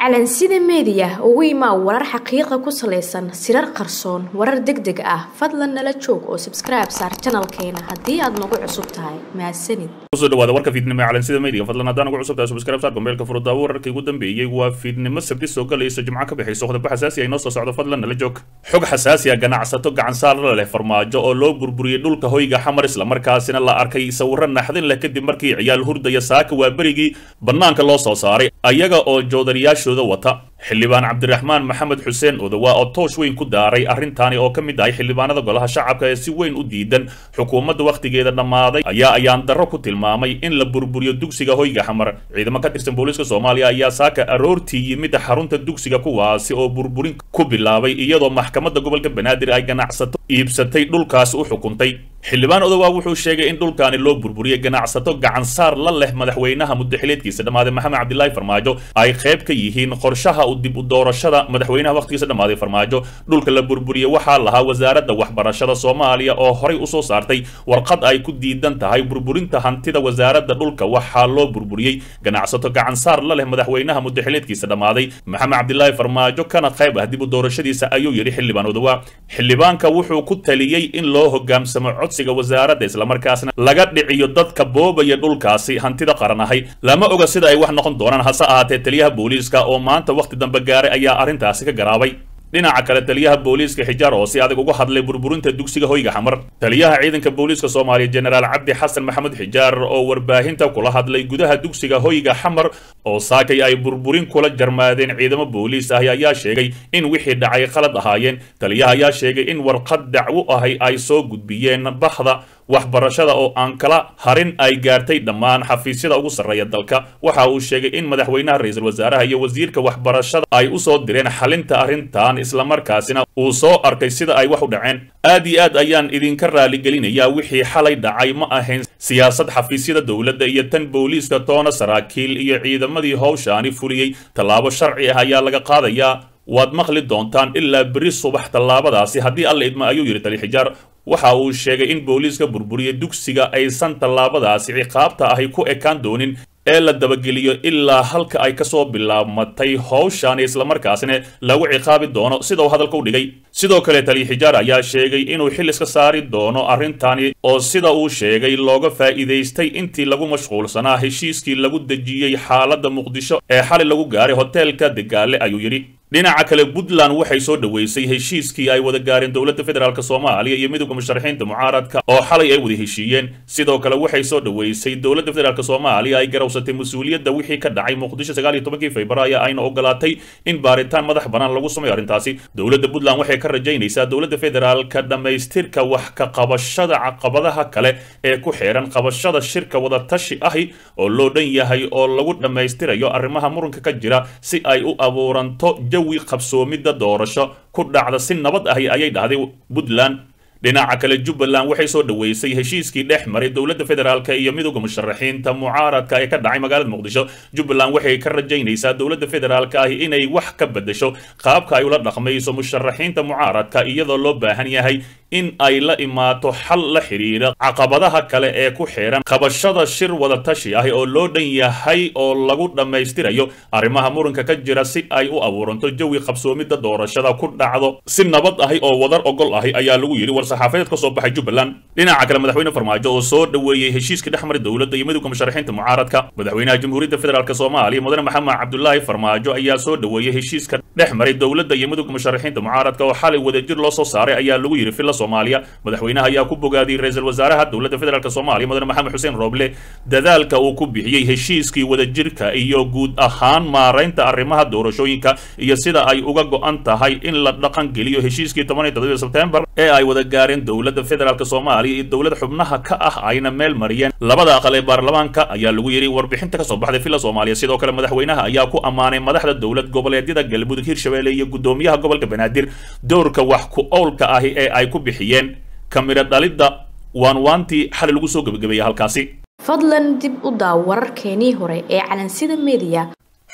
calansida meediya ugu imaa warar xaqiiqa ku salaysan sirar qarsoon warar deg deg ah fadlan nala joog oo sabskribe saar janalkeena haddii aad nagu cusub tahay mahadsanid kusoo dhawaada warka fiidnimo ee calansida media fadlan haddaan ugu cusub tahay subscribe saar gombeelka furudaawo wararkii ugu dambeeyey waa fiidnimo sabti soo galaysa jimco ka bixayso qodobbo xasaasi ay noo soo socdo fadlan nala joog xog xasaasi ah ganacsato gacansaar la leh farmaajo oo loo burburiyey dhulka hoyga xamar islamarkaasina la arkay sawirro naxdin leh kadib markii ciyaal hurdaya saaka waa berigii bannaanka loo soo saaray ayaga oo joodariyaashooda wata xildhibaan cabdiraxmaan maxamed xuseen odowa oo toosh weyn ku daaray arrintaani oo ka mid ahay xildhibaanada golaha shacabka ee si weyn u diidan xukuumadda wakhtigeeda dhammaaday ayaa ayaan darro ku tilmaamay in la burburiyo dugsiga hoyga xamar ciidamo ka tirsan booliiska soomaaliya ayaa saaka aroortii yimid xarunta dugsiga kuwaasi oo burburin ku bilaabay iyadoo maxkamadda gobolka banaadir ay ganacsato iibsatay dhulkaas u xukuntay xildhibaan odowa wuxuu sheegay in dhulkaani loo burburiyey ganacsato gacansaar la leh madaxweynaha muddaxileedkiisa dhammaaday maxamed cabdilaahi farmaajo ay qayb ka yihiin qorshaha u dib u doorashada madaxweynaha wakhtigiisa dhammaaday farmaajo dhulka la burburiyey waxaa lahaa wasaaradda waxbarashada soomaaliya oo horay usoo saartay warqad ay ku diidan tahay burburinta hantida wasaaradda dhulka waxaa loo burburiyey ganacsato gacansaar la leh madaxweynaha muddaxileedkiisa dhammaaday maxamed cabdilaahi farmaajo kana qayb ah dib u doorashadiisa ayuu yidhi xildhibaan odowa xildhibaanka wuxuu ku taliyey in loo hogaamsamo codsiga wasaaradda islamarkaasna laga dhiciyo dadka boobaya dhulkaasi hantida qaran ahay lama oga sida ay wax noqon doonaan hase ahaatee taliyaha booliiska oo maanta wakhti dambe gaaray ayaa arrintaasi ka garaabay dhinaca kale taliyaha booliiska xijaar oo si adag uga hadlay burburinta dugsiga hoyga xamar taliyaha ciidanka booliiska soomaaliya jenaraal cabdi xasan maxamed xijaar oo warbaahinta kula hadlay gudaha dugsiga hoyga xamar oo saakay ay burburin kula jarmaadeen ciidamo booliis ahi ayaa sheegay in wixii dhacay qalad ahaayeen taliyaha ayaa sheegay in warqad dacwo ahi ay soo gudbiyeen bahda waxbarashada oo aan kala harin ay gaartay dhammaan xafiisyada ugu sarreeya dalka waxa uu sheegay in madaxweynaha ra-iisul wasaaraha iyo wasiirka waxbarashada ay u soo direen xalinta arrintan islamarkaasina uu soo arkay sida ay wax u dhaceen aad iyo aad ayaan idinka raaligelinayaa wixii xalay dhacay ma ahayn siyaasad xafiisyada dowladda iyo tan booliiska toona saraakiil iyo ciidamadii howshaani fuliyey tallaabo sharci ah ayaa laga qaadayaa waad maqli doontaan ilaa beri subax tallaabadaasi haddii alla idma ayuu yidhi tali xijaar waxa uu sheegay in booliiska burburiya dugsiga aysan tallaabadaasi ciqaabta ahi ku ekaan doonin ee la dabageliyo ilaa halka ay kasoo bilaabmatay howshaani islamarkaasina lagu ciqaabi doono sida uu hadalka u dhigay sidoo kale taliya xijaar ayaa sheegay inuu xil iska saari doono arrintani oo sida uu sheegay looga faa'iidaystay intii lagu mashquulsanaa heshiiskii lagu dejiyey xaaladda muqdisho ee xalay lagu gaaray hoteelka degaale ayuu yidhi dhinaca kale puntland waxay soo dhoweysay heshiiskii ay wada gaareen dowladda federaalk soomaaliya iyo midowda musharaxiinta mucaaradka oo xalay ay wada heshiiyeen sidoo kale waxay soo dhoweysay dowladda federaalk soomaaliya ay garawsatay mas-uuliyadda wixii ka dhacay muqdisho sagaal iyo tobankii februaayo ayna ogolaatay in baaritaan madax bannaan lagu sameeyo arrintaasi dowladda puntland waxay ka rajaynaysaa dowladda federaalka dhammaystirka wax ka qabashada caqabadaha kale ee ku xeehan qabashada shirka wadatashi ahi oo loo dhan yahay oo lagu dhammaystirayo arrimaha muranka ka jira si ay u abuuranto jawi qabsoomidda doorasho ku dhacda si nabad ahi ayay dhahday puntland dhinaca kale jubbaland waxay soo dhoweysay heshiiskii dhex maray dowladda federaalk iyo midowda musharaxiinta mucaaradka ee ka dhacay magaalada muqdisho jubbaland waxay ka rajaynaysaa dowladda federaalk ahi inay wax ka bedesho qaabka ay ula dhaqmayso musharaxiinta mucaaradka iyadoo loo baahan yahay in ay la imaato xal la xidhiira caqabadaha kale ee ku xeehan qabashada shir wadatashi ah oo loo dhan yahay oo lagu dhammaystirayo arrimaha muranka ka jira si ay u abuuranto jawi qabsoomidda doorashada ku dhacdo si nabad ahi oo wadar ogol ahi ayaa lagu yidhi war-saxaafadeed ka soo baxay jubbaland dhinaca kale madaxweyne farmaajo oo soo dhoweeyey heshiiskii dhex maray dowladda iyo midowda musharaxiinta mucaaradka madaxweynaha jamhuuriyadda federaalk soomaaliya mudane maxamed cabdulaahi farmaajo ayaa soo dhoweeyey heshiiska dhex maray dowladda iyo midowda musharaxiinta mucaaradka oo xalay wadajir loo soo saaray ayaa lagu yidhi filla soomaaliya madaxweynaha ayaa ku bogaadiyey ra-iisul wasaaraha dowladda federaalk soomaaliya mudane maxamed xuseen rooble dadaalka uu ku bixiyey heshiiskii wadajirka iyo guud ahaan maaraynta arrimaha doorashooyinka iyo sida ay uga go-an tahay in la dhaqan geliyo heshiiskii toban iyo toddobiyo sebtembar ee ay wada gaareen dowladda federaalk soomaaliya iyo dowlad xubnaha ka ah ayna meel mariyeen labada aqal ee baarlamaanka ayaa lagu yidhi warbixinta kasoo baxday villa soomaaliya sidoo kale madaxweynaha ayaa ku ammaanay madaxda dowlad goboleedyada galmudug hirshabelle iyo guddoomiyaha gobolka banaadir dowrka wax ku owlka ahi ee ay ku bixiyeen kamiro dhalidda waanwaantii xali lagu soo gebagabeeyey halkaasi fadlan dib u daaw wararkeenii hore ee calansida meediya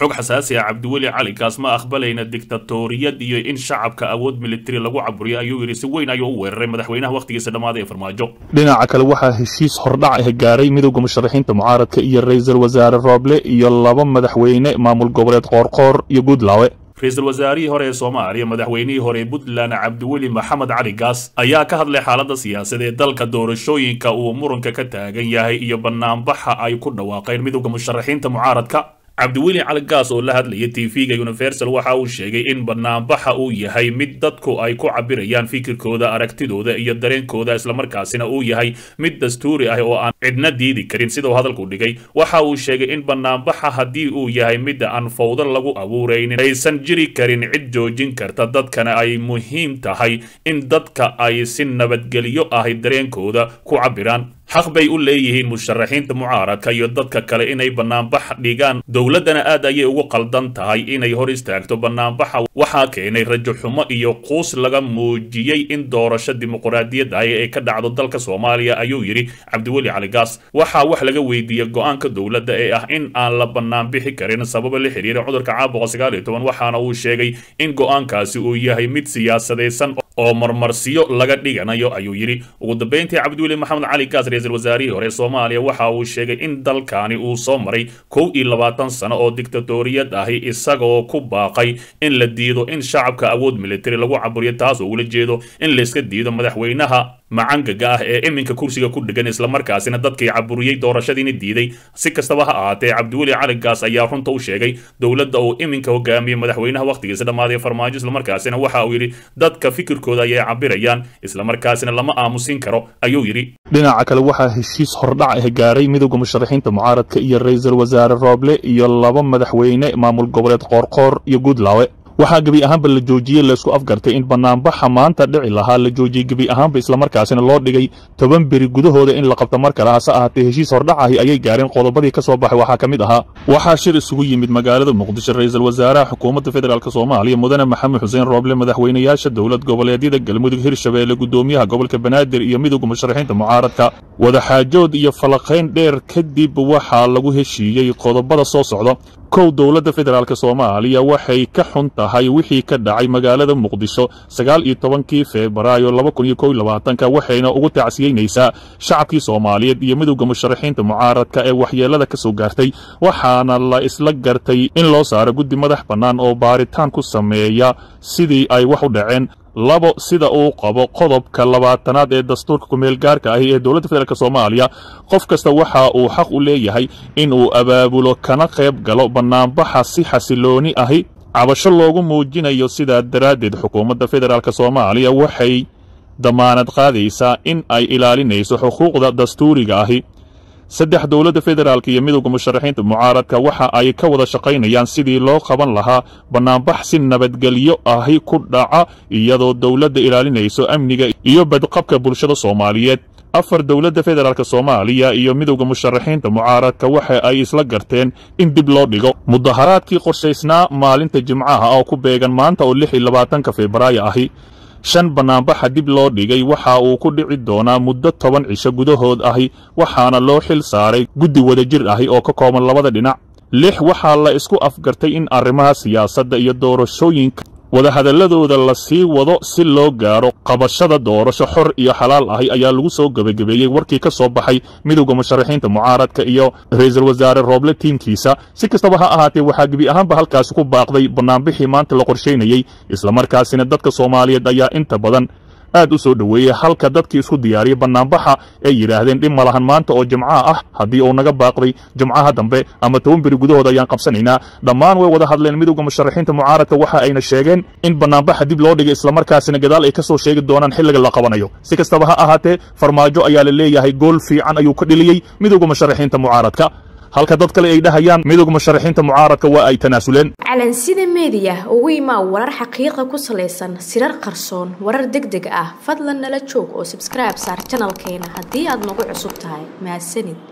xog xasaasi ah cabdiweli cali kaas ma aqbalayna dictatoriyad iyo in shacabka awood militari lagu caburiyo ayuu yidhi si weyn ayuu u weeraray madaxweynaha wakhtigiisa dhammaaday ee farmaajo dhinaca kale waxaa heshiis hordhac ah gaaray midowda musharaxiinta mucaaradka iyo ra-iisul wasaare rooble iyo laba madaxweyne maamul goboleed qoorqoor iyo guudlaawe ra-iisul wasaarihii hore ee soomaaliya madaxweynihii hore ee puntland cabdiweli maxamed cali gaas ayaa ka hadlay xaaladda siyaasaed ee dalka doorashooyinka uu muranka ka taagan yahay iyo banaanbaxa ay ku dhawaaqeen midowda musharaxiinta mucaaradka cabdiweli cali gaas oo la hadlaya tv-ga universal waxa uu sheegay in banaanbaxa uu yahay mid dadku ay ku cabirayaan fikirkooda aragtidooda iyo dareenkooda islamarkaasina uu yahay mid dastuuri ah oo aan cidna diidi karin sidau hadalku dhigay waxa uu sheegay in banaanbaxa haddii uu yahay mid aan fawdo lagu abuuraynin aysan jiri karin cid joojin karta dadkana ay muhiim tahay in dadka ay si nabadgelyo ahi dareenkooda ku cabiraan xaq bay u leeyihiin musharaxiinta mucaaradka iyo dadka kale inay banaanbax dhigaan dowladdana aad ayay ugu qaldan tahay inay hor istaagto banaanbaxa waxaa keenay rajo xumo iyo quus laga muujiyey in doorasho dimuqraadiyad ah ay ka dhacdo dalka soomaaliya ayuu yidhi cabdiweli cali gaas waxaa wax laga weydiiyey go-aanka dowladda ee ah in aan la banaanbixi karin sababa la xiriira cudurka caabuqa sagaal iyo toban waxaana uu sheegay in go-aankaasi uu yahay mid siyaasadaysan oo marmarsiyo laga dhiganayo ayuu yidhi ugu dambeyntii cabdiweli maxamed cali gaas ra-iisul wasaarihii hore soomaaliya waxa uu sheegay in dalkani uu soo maray kow iyo labaatan sano oo dictatoriyad ahi isagoo ku baaqay in la diido in shacabka awood militari lagu caburiyo taas oo ula jeedo in layska diido madaxweynaha macangaga ah ee iminka kursiga ku dhegan islamarkaasina dadkii caburiyey doorashadiina diiday si kastaba ha ahaatee cabdiweli cali gaas ayaa runta u sheegay dowladda uu iminka hogaamiyey madaxweynaha wakhtigiisa dhammaaday farmaajo islamarkaasina waxa uu yidhi dadka fikirkooda ayay cabirayaan islamarkaasina lama aamusin karo ayuu yidhi dhinaca kale waxaa heshiis hordhac ah gaaray midowda musharaxiinta mucaaradka iyo ra-iisul wasaare rooble iyo laba madaxweyne maamul goboleed qoorqoor iyo guudlaawe waxaa gebi ahaanba la joojiyey laysku afgartay in banaanbaxa maanta dhici lahaa la joojiyey gebi ahaanba islamarkaasina loo dhigay toban beri gudahooda in la qabto mar kale hase ahaatee heshiis hordhacahi ayay gaareen qodobadii ka soo baxay waxaa ka mid ahaa waxaa shir isugu yimid magaalada muqdisho ra-iisul wasaaraha xukuumadda federaalk soomaaliya mudane maxamed xuseen rooble madaxweynayaasha dowlad goboleedyada galmudug hirshabeelle gudoomiyaha gobolka banaadir iyo midowga musharaxiinta mucaaradka wadaxaajood iyo falaqayn dheer kadib waxaa lagu heshiiyey qodobada soo socda kow dowladda federaalk soomaaliya waxay ka xun tahay wixii ka dhacay magaalada muqdisho sagaal iyo tobankii febraayo laba kun iyo kow iyo labaatanka waxayna ugu tacsiyeynaysaa shacabkii soomaaliyeed iyo midowda musharaxiinta mucaaradka ee waxyeelada ka soo gaartay waxaana la isla gartay in loo saaro guddi madax bannaan oo baaritaan ku sameeya sidii ay wax u dhaceen labo sida uu qabo qodobka labaatanaad ee dastuurka kumeel gaarka ahi ee dowladda federaalk soomaaliya qof kasta waxa uu xaq u leeyahay in uu abaabulo kana qayb galo bannaanbaxa si xasilooni ahi cabasho loogu muujinayo sidaa daraaddeed xukuumadda federaalk soomaaliya waxay damaanad qaadaysaa in ay ilaalinayso xuquuqda dastuuriga ahi saddex dowladda federaalk iyo midowda musharaxiinta mucaaradka waxa ay ka wada shaqaynayaan sidii loo qaban lahaa bannaanbax si nabadgelyo ahi ku dhaca iyadoo dowladda ilaalinayso amniga iyo badqabka bulshada soomaaliyeed afar dowladda federaalk soomaaliya iyo midowda musharaxiinta mucaaradka waxa ay isla garteen in dib loo dhigo mudaharaadkii qorshaysnaa maalinta jimcaha oo ku beegan maanta oo lix iyo labaatanka febraayo ahi shan bannaanbaxa dib loo dhigay waxa uu ku dhici doonaa muddo toban cisho gudahood ahi waxaana loo xil saaray guddi wadajir ahi oo ka kooban labada dhinac lix waxaa la isku afgartay in arrimaha siyaasadda iyo doorashooyinka wadahadalladooda la sii wado si loo gaaro qabashada doorasho xor iyo xalaal ahi ayaa lagu soo gebagabeeyey warkii ka soo baxay midowda musharaxiinta mucaaradka iyo ra-iisul wasaare rooble tiimkiisa si kastaba ha ahaatee waxaa gebi ahaanba halkaasi ku baaqday bannaanbixii maanta la qorshaynayey islamarkaasina dadka soomaaliyeed ayaa inta badan aad u soo dhoweeyey halka dadkii isku diyaariyey bannaanbaxa ay yidhaahdeen dhib ma lahan maanta oo jimcaha ah haddii uu naga baaqday jimcaha dambe ama toban beri gudahooda ayaan qabsanaynaa dhammaan way wada hadleen midowda musharaxiinta mucaaradka waxa ayna sheegeen in bannaanbaxa dib loo dhigay islamarkaasina gadaal ay ka soo sheegi doonaan xilliga la qabanayo si kastaba ha ahaatee farmaajo ayaa la leeyahay gool fiican ayuu ka dheliyey midowda musharaxiinta mucaaradka halka dad kale ay dhahayaan midowga musharaxiinta mucaaradka waa ay tanaasuleen calansida meediya ugu imaa warar xaqiiqa ku salaysan sirar qarsoon warar deg deg ah fadlan nala joog oo sabskribe saar janalkeena haddii aad nagu cusub tahay mahadsanid